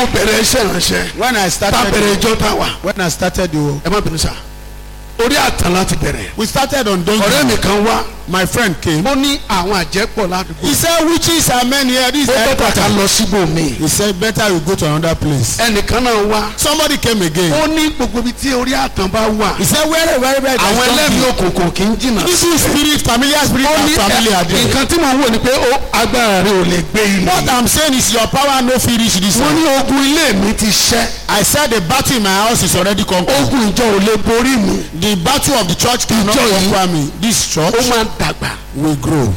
mo bẹ̀rẹ̀ iṣẹ́ ìránṣẹ́ when I tá a started bẹ̀rẹ̀ ìjọ tá a wà when I started the ẹ má bínú sá orí àtàn láti bẹ̀rẹ̀ we started on donkey ọ̀rẹ́ mi kan wá my friend came ó ní àwọn àjẹpọ̀ ládùúgbò he said witches are men here this ó is bẹ́tà ká headquarter lọ síbòmí he said better you go to another place ẹnìkan náà wá somebody came again ó ní gbogbo ibi tí orí àtàn bá wà he said where where where there àwọn is ẹlẹ́mìí donkey òkùnkùn kì í jìnnà this is spirit familiar spirit ó and ní familiar ẹ- there nǹkan tí mò ń wò ni pé ó agbára rẹ ò lè gbé what ilé I'm saying is your power no fit reach this wọ́n one ní ogun ilé mi ti ṣẹ́ I said the battle in my house is already conquered ogun ìjọ ò lè borí mi the battle of the church cannot Ìjọ yìí- conquer me this ó church máa dàgbà will grow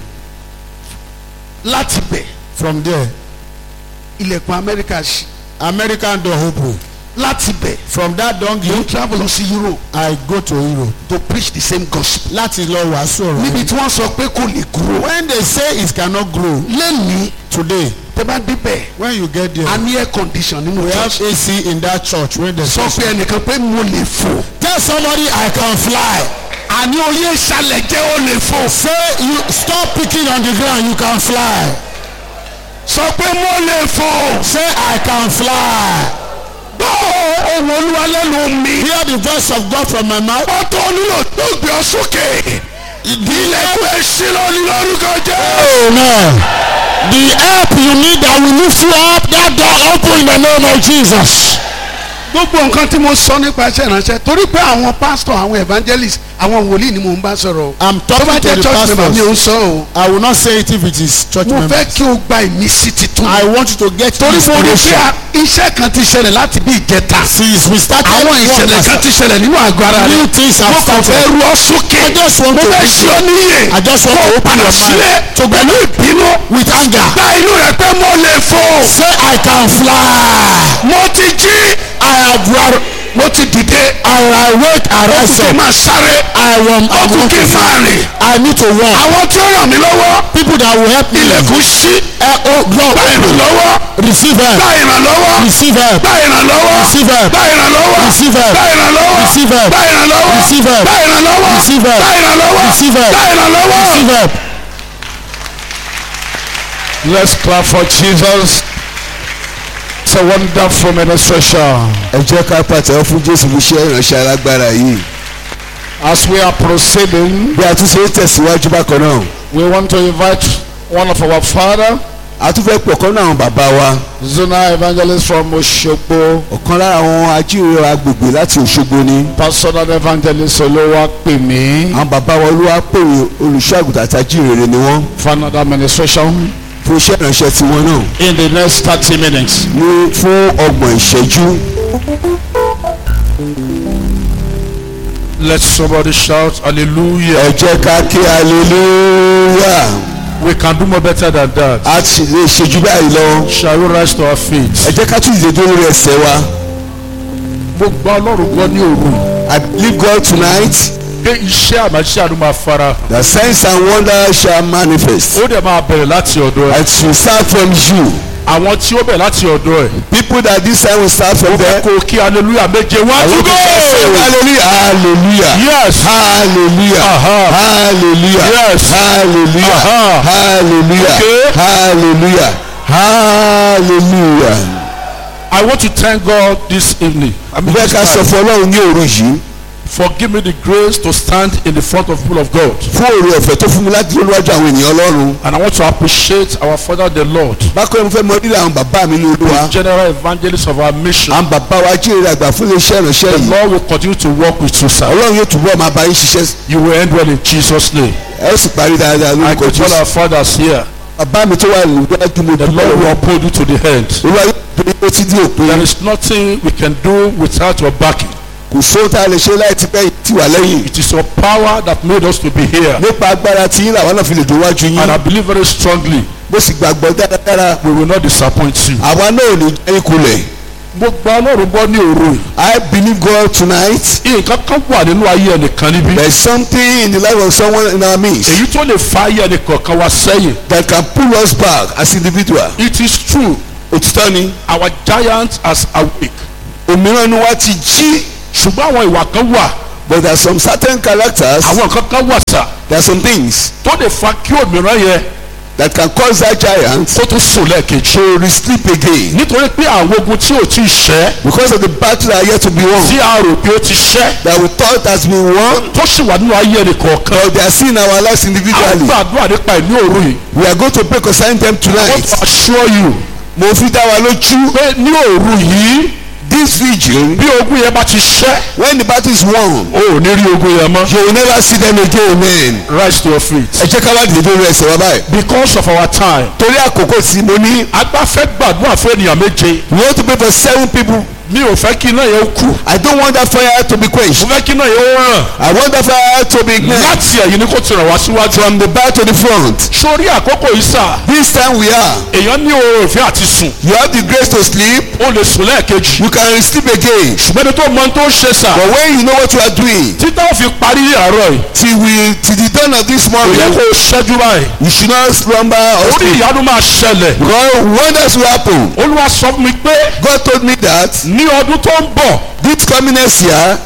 láti bẹ̀ from there ilẹ̀kùn amẹ́ríkà ṣí American door open láti bẹ̀ from that mo donkey ń travel lọ sí Europe I go to Europe to preach the same gospel láti lọ wàásù ọ̀rọ̀ níbi yìí. tí wọ́n sọ pé kò lè grow when they say it cannot grow lẹ́nìí today tẹ́ bá débẹ̀ when you get there a ní air condition nínú we have church AC in that church when they sọ pé ẹnìkan pé mo lè fò tell somebody I can fly àní oyè ìsàlẹ̀ jẹ́ ó lè fò say you stop picking on the ground you can fly sọ pé mo lè fò say I can fly gbọ́ ohùn olúwa lẹ́nu mi hear the voice of God from my mouth ó tó nílò tó gbé ọ sókè ilẹ̀kùn ẹ̀ṣin lórí lórúkọ jẹ́. amen the help you need that will lift you up that door open in the name of Jesus gbogbo nǹkan tí mo sọ nípa iṣẹ́ ìránṣẹ́ torí pé àwọn pásítọ̀ àwọn evangelist àwọn wòlíì ni mò ń bá sọ̀rọ̀ o I'm tó bá talking to jẹ́ the church member mi ò pastors ń sọ o I will not say it if it is church mo fẹ́ members kí o gba ìmísí titun I want you to get torí mo rí pé inspiration a- iṣẹ́ kan ti ṣẹlẹ̀ láti bí ìjẹta since we started àwọn ìṣẹ̀lẹ̀ kan ti ṣẹlẹ̀ nínú àgọ́ ara rẹ̀ new things mo have kàn fẹ́ started ru ọ sókè I just want mo to fẹ́ be ṣe ọ níyè I just want kó to o open padà your sílé mind to pẹ̀lú ìbínú with anger gba inú rẹ̀ pé mo lè fò say I can fly mo ti jí I have run mo ti dìde and I wait and ó rise kì í up máa sáré I want ó I kù want kí to n máa rìn I need to walk àwọn tí ó ràn mí lọ́wọ́ people that will help me ilẹ̀kùn ṣí uh, oh gba God ìrànlọ́wọ́ receive help gba ìrànlọ́wọ́ receive help gba ìrànlọ́wọ́ receive help gba ìrànlọ́wọ́ receive help gba ìrànlọ́wọ́ receive help gba ìrànlọ́wọ́ receive help gba ìrànlọ́wọ́ receive help gba ìrànlọ́wọ́ receive help gba ìrànlọ́wọ́. receive help. Let's clap for Jesus. It's a wonderful ministration. ẹ jẹ́ ká pàtẹ́wọ́ fún jésù fún iṣẹ́ ìránṣẹ́ alágbára yìí As we are proceeding, bí a tún ṣe ń tẹ̀síwájú bákan náà we want to invite one of our father, a tún fẹ́ pọ̀ kan náà àwọn bàbá wa Zona Evangelist from Oshogbo, ọ̀kan lára àwọn ajíhìnrere agbègbè láti òṣogbo ni Personal Evangelist Olowapemi, àwọn bàbá wa olúwa pèrè olùṣọ́ àgùntàn àti ajíhìnrere ni wọ́n for another administration fún iṣẹ́ ìránṣẹ́ tiwọn náà in the next 30 minutes. ní fún ọgbọ̀n ìṣẹ́jú Let somebody shout ẹ hallelujah. jẹ́ ká kí hallelujah We can do more better than that. a ti lè ṣe jù báyìí lọ Shall we rise to our feet? ẹ jẹ́ ká tún ìdè dúró lórí ẹsẹ̀ wa Mo gba Ọlọ́run gbọ́ ní òru yìí. I believe God tonight Pé iṣẹ́ àmàṣe àdúrà máa fara. the signs and wonders shall manifest Ó dẹ̀ máa bẹ̀rẹ̀ láti ọ̀dọ̀ ẹ̀. it will start from you Àwọn tí ó bẹ̀rẹ̀ láti ọ̀dọ̀ ẹ̀. people that this time will start from there kò kí hallelujah méje wá I tún want to say go. hallelujah hallelujah yes hallelujah Aha. hallelujah Yes. hallelujah Aha. hallelujah Okay. hallelujah hallelujah. I want to thank God this evening. I mean, bẹ́ẹ̀ this ká sọ time, fún ọlọ́run ní òru yìí for give me the grace to stand in the front of people of God. fún òru ọ̀fẹ́ tó fún mi láti lórí wájú àwọn ènìyàn ọlọ́run And I want to appreciate our Father the Lord, bákan náà mo fẹ́ mọ rírì àwọn bàbá mi ní olúwa general evangelist of our mission. àwọn bàbá wa jíire àgbà fún iléeṣẹ́ ìránṣẹ́ The yìí Lord will continue to work with you, sir. ọlọ́run yóò túbọ̀ máa bá yín ṣiṣẹ́ You will end well in Jesus' name. ẹ ó sì parí dáadáa I lórúkọ can tell jésù our fathers here. bàbá mi tó wà níwájú mo The dúpẹ́ Lord will lọ́wọ́ uphold you to the end. olúwa yóò gbé ó ti di òpin There is nothing we can do without your backing. kò sóhun tá a lè ṣe láì ti bẹ́ẹ̀ tì wá lẹ́yìn It is your power that made us to be here. nípa agbára tí yín làwọn náà fi lè dùn wájú And I yín believe very strongly mo sì gbàgbọ́ dáradára we will not disappoint you. àwa náà ò ní jẹ́ ìkulẹ̀ mo gba ọlọ́run gbọ́ ní òru yìí. I believe God tonight nǹkan kan wà nínú ayé ẹnìkan níbí. there is something in the life of someone in our midst èyí tó lè fa ayé ẹnìkọ̀ọ̀kan wá sẹ́yìn. that can pull us back as individual it is true òtítọ́ ni our giant has awake. òmíràn ni wá ti jí ṣùgbọ́n àwọn ìwà kan wà but there are some certain characters àwọn nǹkan kan wà sà there are some things tó lè fa kí òmíràn yẹn that can cause that giant kó tún sùn lẹ́ẹ̀kejì. to sleep again nítorí pé àwọn ogun tí ò tí ì ṣẹ́ because of the battle that are yet to be won tí a rò pé ó ti ṣẹ́ that we thought has been won tó sì wà nínú ayé ẹnì kọ̀ọ̀kan. but they are seen in our lives a individually gbàdúrà nípa ìní òru yìí. we are going to pray concerning them I want tonight to assure you mo fi dá wa lójú pé ní òru yìí this vigil bí ogun yẹn bá ti ṣẹ́ when the battle is won o ò ní rí ogun yẹn mọ́. you will never see them again amen rise to your feet. ẹ jẹ́ ká wá dìde lórí ẹsẹ̀ wa báyìí because of our time. torí àkókò tí mo ní agbáfẹ́ gbàdúrà fún ènìyàn méje. we want to pray for seven people mi ò fẹ́ kí iná yẹn ó kú. I don't want that fire to be quenched mo fẹ́ kí iná yẹn ó ràn. I want that fire to be ignited láti ẹ̀yìn ni kò ti ràn wá síwájú. from the back to the front sórí àkókò yìí sà this time we are èèyàn ní oore òfin àti sùn. you have the grace to sleep o lè sùn lẹ́ẹ̀kejì. you can sleep again ṣùgbọ́n ẹni tó mọ ohun tó ń ṣe sà. but when you know what you are doing títà ó fi parí àárọ̀ yìí. till we till the dawn of this kò yẹ morning kó o ṣẹ́jú báyìí. you should not slumber or orí sleep ìyanu máa ṣẹlẹ̀. because wonders will happen olúwa sọ fún mi pé God told me that ní ọdún tó ń bọ̀ this coming next year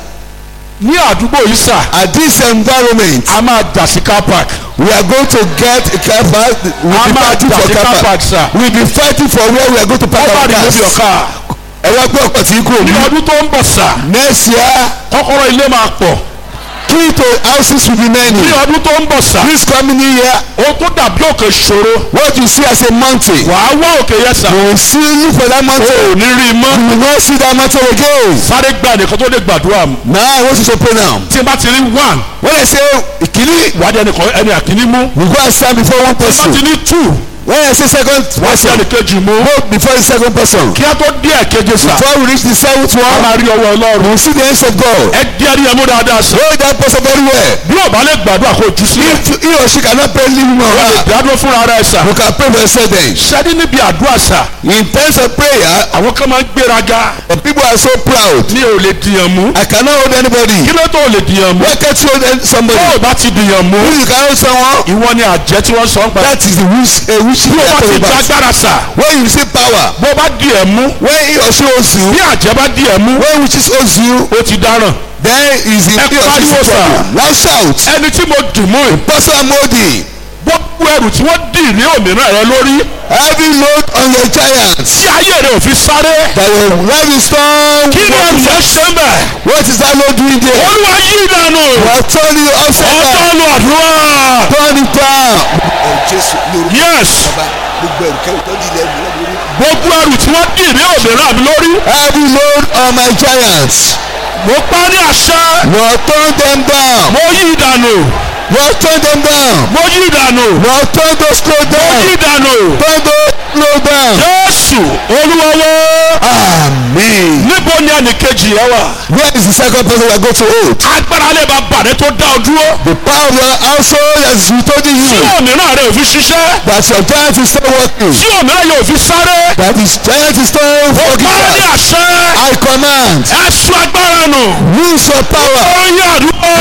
ní àdúgbò yìí sà at this environment a máa jà sí car park. we are going to get a car park we a be máa fighting jà for sí car car park park sà. we be fighting for where we are going to park wọ́n bá our rí lóbi cars ọ̀ka. ẹ wá gbé ọkọ̀ tí kúrò ní ní ọdún tó ń bọ̀ sà next year kọ́kọ́rọ́ ilé máa pọ̀. key to houses will be many ní ọdún tó ń bọ̀ sà this coming year o tó dàbí òkè ṣòro what you see as a mountain wàá wá òkè yẹn sà. you will see look for that o mountain ò ní rí i mọ́. you will not see that mountain again sáré gba nìkan tó lè gbàdúrà mu. now I want you to pray now tí n bá ti rí one when I say ìkíní wádìí ẹnìkan ẹni àkíní mú. we go and stand before one tí n bá person ti ní two when I say second wá sí person ẹnìkejì mú. go before the second person kí á tó dé ẹ̀keje sà. before we reach the seventh a one máa rí ọwọ́ we ọlọ́run. will see the hands of God ẹ di ẹni yẹn mú dáadáa sà. hold that person very well bí o bá lè gbàdúrà kó o jù sílẹ̀. if he or she cannot pray leave him or o lè her dádúró fúnra rẹ̀ sà. you can pray for yourself then sẹ́ni níbi àdúrà sà. in terms of prayer àwọn kan máa ń gbéraga. but people are so proud mi ò lè dìyàn mú. I cannot hold anybody kí ló tó lè dìyàn mú. why can't you hold any- somebody tó o bá ti dìyàn mú. if you can hold someone ìwọ ni àjẹ́ tí wọ́n sọ ń pa. that is the wish a wish bí o bá ti about jágbára sà. when you receive power bó o bá dìyàn mú. when he or she owes you bí àjẹ́ bá dìyàn mú. when wishes owes you ó ti dáràn. then is the Ẹ he or she pariwo is sà. trouble loud shout ẹni tí mo dì mú yìí. person molding gbogbo ẹrù tí wọ́n dì ní òmìnira rẹ lórí. heavy load on your giants tí ayé rẹ ò fi sáré. that your life is strong kí ni ẹrù yẹn ṣe ń bẹ̀. what is that load doing there olúwa yí ìdànù. we are turning you upside ọjọ́ down lu àdúrà. turn it down. ọ̀ jésù lórí yes gbogbo ẹ̀rù kẹ́rù tó di ilẹ̀ mi lórí. gbogbo ẹrù tí wọ́n dì ní òmìnira mi lórí. heavy load on my giants mo pa ní àṣẹ. Lord turn them down mo yí ìdànù. Lord turn them down mo yí ìdànù. Lord turn those clothes mo yí down ìdànù. turn those clothes down. jésù olúwọ́wọ́. Amen. níbo ni ẹnìkejì yẹn wà. Where is the second person we are going to hold? agbára lè ba bàrẹ́ tó dá ọ dúró. The power of your household has withholding tí you òmìnira rẹ ò fi ṣiṣẹ́. that your giant is still working tí òmìnira yóò fi sáré. that his giant is still working báyọ̀ ní hard. àṣẹ. I command ẹ̀sùn agbára nù. use your power. ó yẹ àdúrà.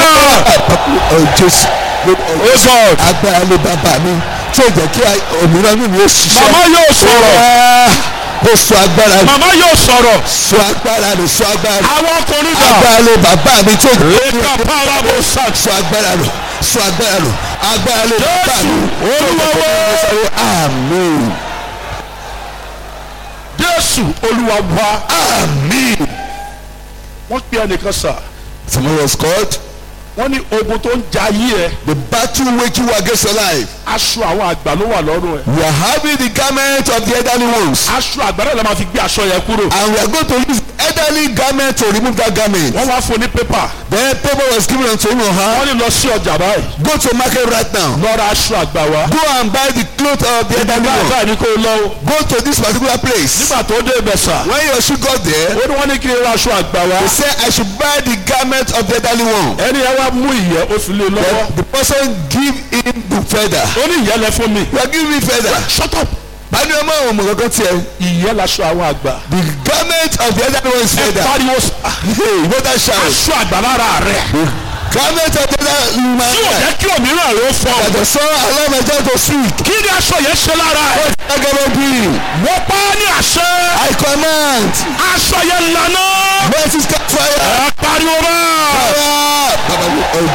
Oh Jesus. ó God. agbára ló bàbá mi tí ò jẹ́ kí òmìnira mi ò ṣiṣẹ́. màmá yóò sọ̀rọ̀. Ah, Ó sọ agbára nù. màmá yóò sọ̀rọ̀. sọ agbára nù sọ agbára nù. àwọn ọkùnrin dà. agbára ló bàbá mi tí ò jẹ́ lẹ́ka pàrọ̀ bó sàn. sọ agbára nù sọ agbára nù agbára ló bàbá jésù mi. olúwọ́wọ́. Amen. jésù olúwa wá. Amen. wọ́n pe ẹnìkan sà. Someone was called. wọ́n ní ogun tó ń ja ayé ẹ. The battle waging war against your life. aṣọ àwọn àgbà ló wà lọ́rùn ẹ̀. We are having the garment of the elderly ones. aṣọ àgbà náà la máa fi gbé aṣọ yẹn kúrò. And we are going to use elderly garment to remove that garment. wọ́n wá fún ní pépà. Then paper was given unto him or her. wọ́n ní lọ sí ọjà báyìí. Go to market right now. lọ ra aṣọ àgbà wá. Go and buy the cloth of the elderly báyìí one. báyìí ni kò lọ o. Go to this particular place. nígbà tó dé ibẹ̀ sà. When your shoe got there, ó ní wọ́n ní kí n ra aṣọ àgbà wá. they say I should buy the garment of the elderly one. ẹni yẹn wá mú ìyẹ́ ó fi lé e lọ́wọ́. Then the person give him the feather. ó ní ìyẹ́ lẹ fún mi. You are giving me feather. shut up. Bani ọmọ àwọn ọmọ kankan tiẹ̀. ìyẹ́ laṣọ àwọn àgbà. The garment of the elderly one is ẹ feather. pariwo sà. Hey, you better shout. aṣọ àgbà lára rẹ̀. Garment of the elderly man. tí ò jẹ́ kí òmíràn rẹ̀ ó fọ́. That the son allow my child to speak. kí ni aṣọ yẹn ṣe lára ẹ̀. Agaba be. mo pa á ní àṣẹ. I command. aṣọ yẹn lànà. Mercy sky fire. ẹ pariwo bẹ́ẹ̀. Fire. Baba mi, oh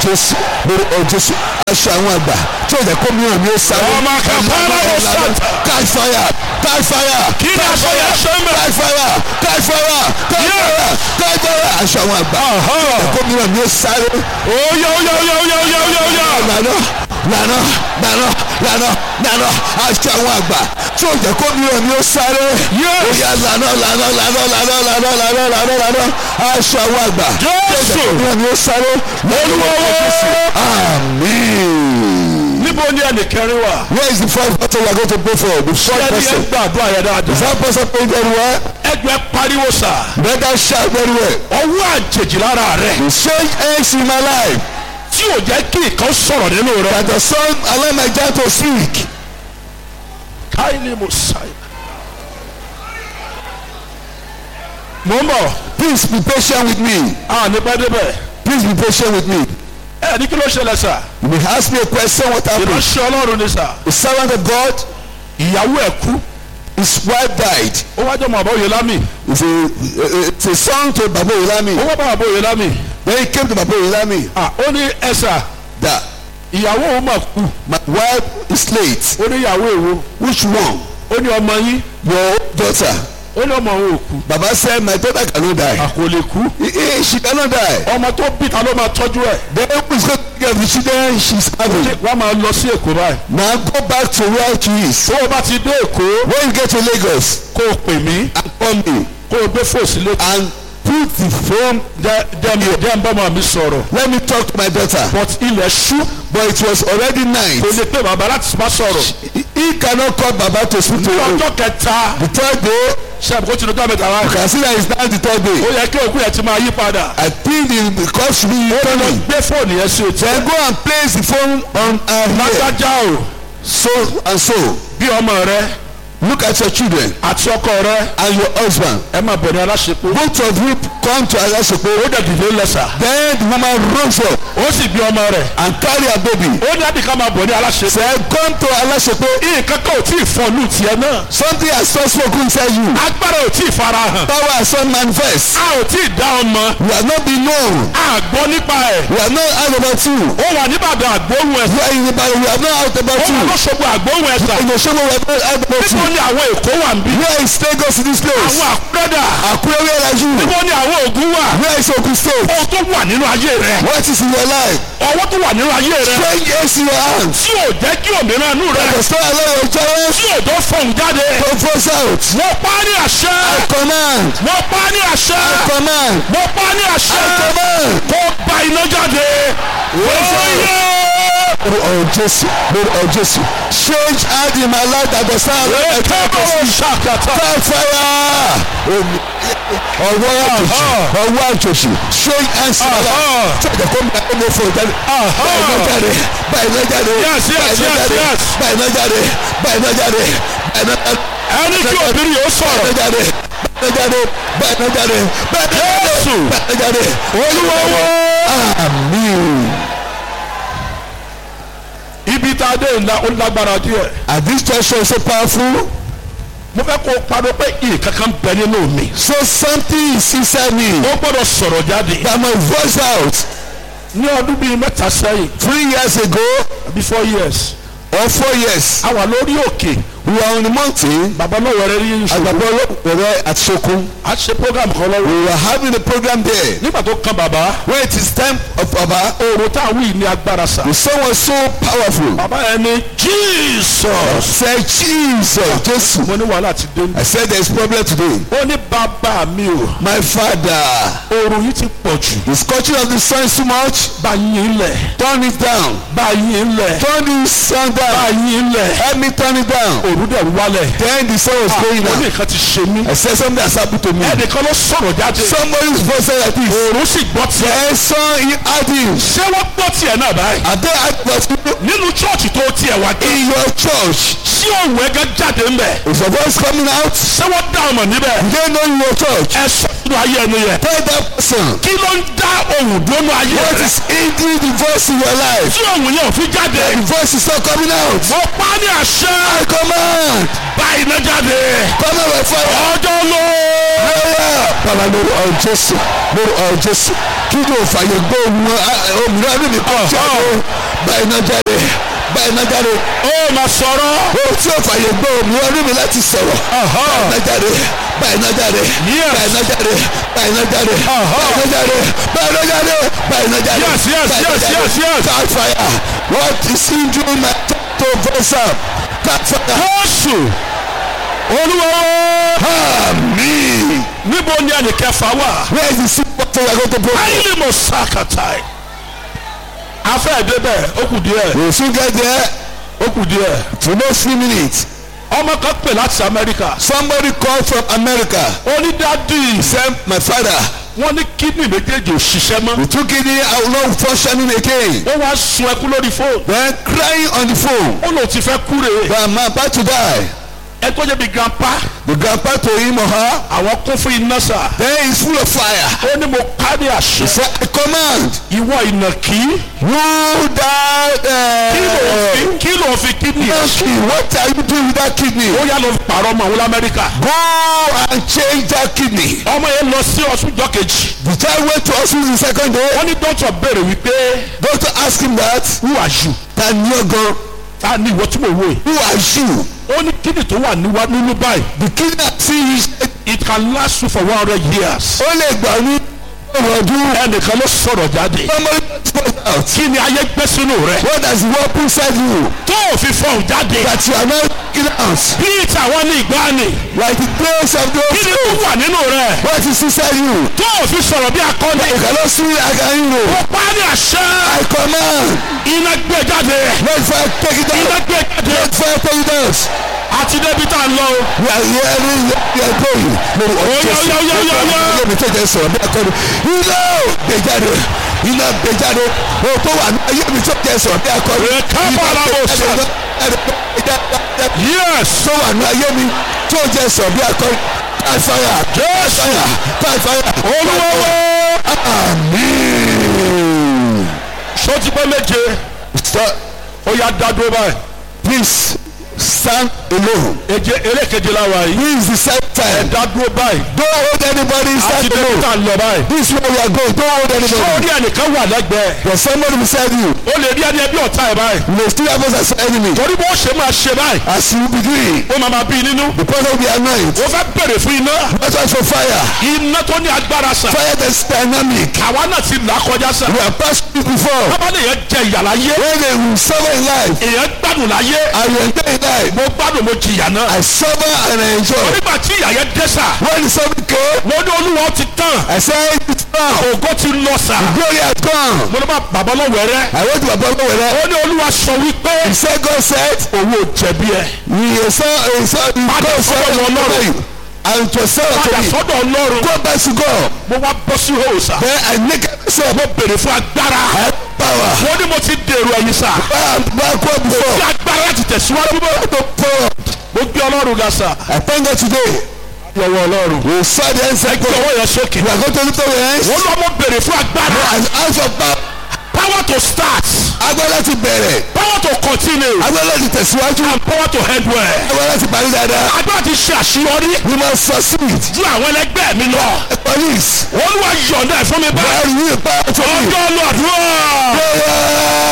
jésù lórúkọ jésù aṣọ àwọn àgbà tí ò jẹ́ kó mìíràn ní ó sáré. Ọmọ kàfàrà ló sàtà. catch fire catch fire. Kí ni aṣọ yẹn ṣe ń bẹ̀? catch fire catch fire catch fire catch fire aṣọ àwọn àgbà tí ò jẹ́ kó mìíràn ní ó sáré. Oya oya oya oya oya oya oya. lànà lànà lànà lànà lànà aṣọ àwọn àgbà tí ò jẹ́ kó mìíràn ní ó sáré. Yes. Oya lànà lànà lànà lànà lànà lànà lànà lànà aṣọ àwọn àgbà tí ò jẹ́ Jésù. kó mìíràn ní ó sáré. Olúwa wá. Amen. Níbo ni ẹnìkẹrin wà? Where is the first person we are going to pray for? The Ṣé first ni ẹ person. gbàdúrà yẹn Is dáadáa? that person praying very well? Ẹgbẹ́ pariwo sà. Better shout very well. Ọwọ́ àjèjì lára rẹ̀ The strange eggs in my life tí ò jẹ́ kí nǹkan sọ̀rọ̀ nínú rẹ̀. that the son allow my child to speak. Káyìlì Mùsáì. Mo ń bọ̀. Please be patient with me. A ní pẹ́ débẹ̀. Please be patient with me. Ẹ ní kí ló ṣẹlẹ̀ sà? You may ask me a question what happened. Ìránṣẹ́ Ọlọ́run ni sà. The servant of God, Ìyàwó ẹ̀ kú. his wife died. Ó wájú ọmọ àbọ̀ Oyèlámì. It's a, it's a son to Baba Ó Olami. wá bá àbọ̀ Oyèlámì. When he came to Baba Olami, À ó ní ẹ̀sà. that Ìyàwó òun mà kú. my wife is late. Ó ní ìyàwó èwo. Which one? Ó ní ọmọ yín. Your daughter. Ó ní ọmọ òun ò kú. Baba said my daughter cannot die. À kò lè kú. Eh, eh, She cannot die. Ọmọ tó bí ta ló máa tọ́jú ẹ̀. The who is going to take care of the children she's having. Wọ́n máa lọ sí Èkó báyìí. Now go back to where she is. Tó o bá ti dé Èkó, When you get to Lagos, kó o pè mí. and call me Kó o gbé fòsì létí. and put the phone. Dẹ́n dẹ́n bọ́mọ mi sọ̀rọ̀. Let me talk to my daughter. But ilẹ̀ ṣú. But it was already night. Kò lè pè bàbá láti má sọ̀rọ̀. He, he cannot call Baba to speak to Ní him. ọjọ́ kẹta. The third day, Ṣé àbúkó ti lọ́jọ́ mẹ́ta wá? you can see that it's now the third Ó day. yẹ kí òkú yẹn ti máa yí padà. I think the call should be returning. Gbé fóònù yẹn sí etí. Then go and place the phone on her head. Lágbájá o. So and so. Bí ọmọ rẹ Look at your children àti ọkọ rẹ. and your husband. Ẹ máa bọ̀ ní aláṣepọ̀. Both of you come to Alasopo. Ó dẹ̀ dìde lẹ́sà. Then the woman rose up Ó sì bí ọmọ rẹ̀. and carry her baby. Ó ní àdìká máa bọ̀ ní aláṣepọ̀. Said, come to Alasopo. Nǹkan kan ò tí ì fọnú tiẹ̀ náà. Something has not spoken inside you. Agbára ò tí ì fara hàn. Power has not manifest. A ò tí ì dá ọmọ. You have not been known. A gbọ́ nípa ẹ̀. We have not heard about you. Ó wà níbàdàn àgbóhùn You ẹ̀sà. are in the Bible. We have not heard Ó about wà you. lọ́sọ̀gbọ̀ àgbóhùn ẹ̀sà. In the show we have not heard about Níbo you. ni àwọn Èkó wà ń bí? Where is Lagos in this place? Àwọn àkúrẹ́dà. Akure where are you? Níbo ni àwọn Ògùn wà? Where is Ogun State? Ohun tó wà nínú ayé rẹ̀. What is in your life? Ọwọ́ tó wà nínú ayé rẹ̀. Strange hands in your hands. Tí ò jẹ́ kí òmìnira inú rẹ̀. The store allow your child Tí ò tó fọ̀hún jáde. to force out. Wọ́n pa á ní àṣẹ. Command. Wọ́n pa á ní àṣẹ. Command. Wọ́n pa á ní àṣẹ. Command. Kó ba iná jáde. Oyè. Lord of Jesus, Lord of Jesus, change out in my life that the sound of my Ètò ṣàkàtà. Fire fire! Omi ọwọ́ àjòjì ọwọ́ àjòjì change hands in my life. Tí ọ̀dọ̀ kó mi ẹ̀ mo fò jáde. Báyìí náà jáde báyìí náà jáde Yes, yes, báyìí náà yes, jáde yes. báyìí náà jáde báyìí náà jáde báyìí náà jáde. Ẹni kí obìnrin yóò sọ̀rọ̀. Báyìí náà jáde báyìí náà jáde báyìí náà jáde báyìí náà jáde Jésù. báyìí náà jáde. Olúwa wó. Àmín. Ibi tá a dé ńlá ó lágbára díẹ̀. And this church is so powerful. Mo fẹ́ kó o parọ́ pé nǹkan kan bẹ nínú mi. So something is inside me Ó gbọ́dọ̀ sọ̀rọ̀ jáde. that my voice out Ní ọdún bíi mẹ́ta sẹ́yìn, three years ago àbí four years, or four years. a wà lórí òkè. We were on the mountain Bàbá náà wẹ̀rẹ̀ rí ìṣòro. Agbabo Olóòwò at Sokun. A ṣe program kan lọ́wọ́. We were having a program there. Nígbà tó kan bàbá, When it is time of Baba, oòrùn tá a wí ní agbára sà. the song was so powerful. Bàbá yẹn ní Jesus. Said Jesus, Jesus. Mo ní wàhálà ti dé. I said there is problem today. Ó ní bàbá mi o. My father, Oòrùn yìí ti pọ̀ jù. the scorching of the sun is too much. Bá yín lẹ̀. Turn it down. Bá yín lẹ̀. Turn the sun Bá down. yín lẹ̀. Help me turn it down. Òòrùn dẹ̀ wálẹ̀. Then the sun was going Ó ní down. nǹkan ti ṣe mí. I said something has happened to me. Ẹnìkan ló sọ̀rọ̀ jáde. Somebody's voice said like this. Òòrùn sì gbọ́ tiẹ̀. Then son he had him. Ṣé wọ́n gbọ́ tiẹ̀ náà báyìí? Are they about you Nínú chọ́ọ̀chì tó tiẹ̀ wá dé. in your church? Ṣé òun ẹ̀gẹ́ jáde ń bẹ̀? Is your voice coming out? Ṣé wọ́n dá ọmọ níbẹ̀? Do they know in your church? Ẹ sọ nínú ayé ẹni yẹn. Tell that person. Kí ló ń dá ohùn dúnú ayé What rẹ̀? is hindering the voice in your life? Tí ohùn yẹn ò fi jáde. The voice is not coming out. Mo pa á ní àṣẹ. I command. Bá iná jáde. Come out by fire. Ọjọ́ ló. Hallelujah. Baba lórí ọ̀rọ̀ Jésù lórí ọ̀rọ̀ Jésù kí ló fàyè gbọ́ ohun òmìnira nínú kọ́ jáde báyìí náà jáde báyìí náà jáde ó máa sọ̀rọ̀ ohun tí ó fàyè gbọ́ òmìnira nínú láti sọ̀rọ̀ báyìí náà jáde báyìí náà jáde Yes. báyìí náà jáde báyìí náà jáde báyìí náà jáde báyìí náà jáde báyìí náà jáde Yes, yes, báyìí náà yes, jáde. yes, yes. Catch fire what is injuring my to voice up catch fire Jésù olúwa amen níbo ni ẹnìkẹfà wà where is the super fire going to pray. ayílì mo sàkàtà afẹ́ débẹ̀ ó kù díẹ̀ we soon get there ó kù díẹ̀ to no few minutes ọmọ kan pè láti Amẹ́ríkà somebody called from America ó ní dádì send my father wọ́n ní kídìní méjèèjì ò ṣiṣẹ́ mọ́ the two kidney are not functioning again wọ́n wá sun ẹkún lórí fóònù then crying on the phone ó lòun ti fẹ́ kúre but i'm about to die ẹ tó jẹ́ bí grandpa the grandpa to him or her àwọn kún fún iná sà then he is full of fire ó ní mo ká ní he àṣẹ said i command ìwọ ìnàkí you that kí ló uh, fi kí ló fi kídìní ẹ̀ ṣe monkey what are you doing with that kidney ó yá lọ fi pààrọ̀ ọmọ àwọn lamẹ́ríkà go and change that kidney ọmọ yẹn lọ sí ọ̀ṣunjọ́ kejì the child went to hospital the second day wọ́n ní dókítà béèrè wípé doctor ask him that who are you ta ni ọ gan ta ni ìwọ tí mo wò yìí who are you ó ní kídìní tó wà níwá nínú báyìí the kidney see you it can last you for one hundred years ó lè gbà ní ọ̀rọ̀ ọdún ẹnìkan ló sọ̀rọ̀ jáde somebody spoke out kí ni ayé gbé sínú rẹ what does the word put inside you tó o fi fọ̀hún jáde that you are not taking out bíi tàwọn ní ìgbàanì like the praise of kí those ni ó wà nínú rẹ what is inside you tó o fi sọ̀rọ̀ bí akọni you cannot see again ó o pa á ní àṣẹ I command iná gbé jáde let fire take it iná out gbé jáde let fire take it out àti débi tá a lọ o we are hearing we are going lórí Oya, oya, oya, oya, oya. ilé mi tẹ̀jẹ̀ sọ̀rọ̀ bí akọni iná gbé jáde iná gbé jáde o tó wà ní ayé mi tẹ̀jẹ̀ sọ̀rọ̀ bí akọni Reka balabo sa. yes tó wà ní ayé mi tó jẹ́ sọ̀rọ̀ bí akọni káfáyà káfáyà káfáyà olúwa wá àmín. sọ ti pẹ́ méje Stop. ó yá dá dúró báyìí Please stand alone. èje elékeje la wà yìí This is the set time. dá dúró báyìí Don't hold anybody àti stand débi alone. tá a lọ báyìí This is where we are going. Don't hold anybody. sórí ẹnìkan wà lẹ́gbẹ̀ẹ́ There's somebody beside you. ó lè rí ẹni ẹbí ọ̀tá ẹ̀ báyìí You may still have us as enemy. torí bó ṣe máa ṣe báyìí As you begin, ó máa máa bí nínú the person will be anointed. ó fẹ́ bèrè fún iná Not just for fire. iná tó ní agbára sàn Fire that's dynamic. àwa náà ti là kọjá sàn We have passed it before. bábá lè yẹn jẹ ìyà láyé When they will suffer in life, èèyàn gbádùn láyé I will enjoy in life. mo gbádùn mo jìyà náà I suffer and I enjoy. nígbà tí ìyà yẹn dé sà When the suffering came, mo ní olúwa ti tán I said, it's now. ògo ti lọ sà Glory has gone. mo ní bá bàbá lọ wẹ̀rẹ́ I went to my brother with that. ó ní olúwa sọ wípé He said, God said, òun ò jẹ̀bi ẹ̀ He saw, he saw, he Padà God said, sọ́dọ̀ Ọlọ́run. you. And it was said padà unto me, sọ́dọ̀ ọlọ́run go back to God. mo wá bọ́ sí òòsà Then I naked myself. mo bèrè fún agbára I have power. mo ní mo ti dèrò ẹ̀yìn sà I am backward fi before. agbára láti tẹ̀síwájú mọ́ I don't forward. mo gbé ọlọ́run ga sà I thank God today. lọ́wọ́ ọlọ́run We saw the answer. ẹ gbé God. ọwọ́ yẹn sókè We are going to lift up your hands. wọ́n lọ́ mo bèrè fún agbára And ask for power. power to start Agbára láti bẹ̀rẹ̀. power to continue Agbára láti tẹ̀síwájú. and power to end well Agbára láti parí dáadáa. agbára ti ṣe àṣeyọrí We must succeed. ju àwọn ẹlẹgbẹ́ mi lọ Police. olúwa yọ̀ǹda ẹ̀ fún mi báyìí Where will power to me? ọjọ́ lọ́dúnrún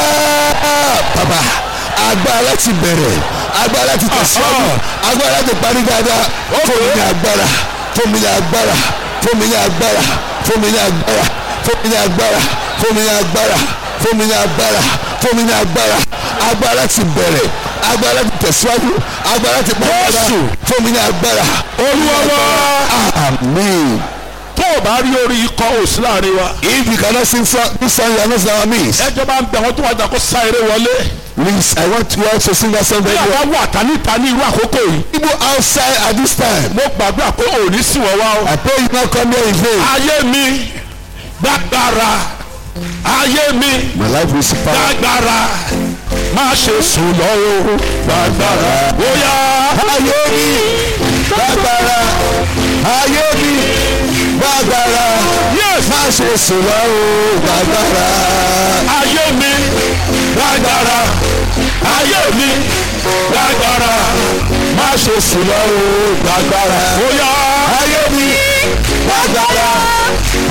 bàbá agbára láti bẹ̀rẹ̀ agbára láti tẹ̀síwájú agbára láti parí dáadáa fún mi ní agbára fún mi ní agbára fún mi ní agbára fún mi ní agbára fún mi ní agbára fún mi ní agbára fún mi ní agbára fún mi ní agbára agbára láti bẹ̀rẹ̀ agbára láti tẹ̀síwájú agbára láti parí dáadáa Jésù. fún mi ní agbára. olúwa wá Amen. tó o bá rí orí ikọ̀ òsì láàrin wa If you cannot sing song, this song you are not in our midst. ẹjọ́ bá ń bẹ̀ wọ́n tó wájà kó sá eré wọlé Please, I want you all to sing that song bí very well. àwa wà táníta ní irú àkókò yìí People outside at this time. mo gbàgbé pé òní sì wọ́n wá o I pray you not come here in vain. ayé mi gbàgbára ayé mi My life will power. gbàgbára má ṣe sùn lọ́wọ́ gbàgbára bóyá Ayé mi gbàgbára. Ayé mi gbàgbára. yes Má ṣe sùn lọ o gbàgbára. ayé mi gbàgbára ayé mi gbàgbára má ṣe sùn lọ́wọ́ gbàgbára bóyá Ayé mi gbàgbára.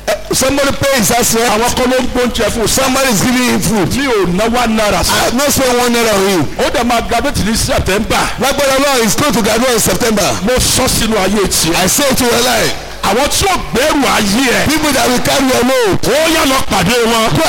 somebody pay his house rent àwọn kan ló ń gbóúnjẹ fún un somebody is giving him food mi ò ná wá náírà sí. I have not spent one naira on him ó dẹ̀ máa graduate ní september lágbára náà is going to graduate in September mo sọ sínú ayé tiẹ̀. I say to your life àwọn tí ó gbẹ́rù ayé ẹ̀ people that will carry your load ó yá lọ pàdé wọn. go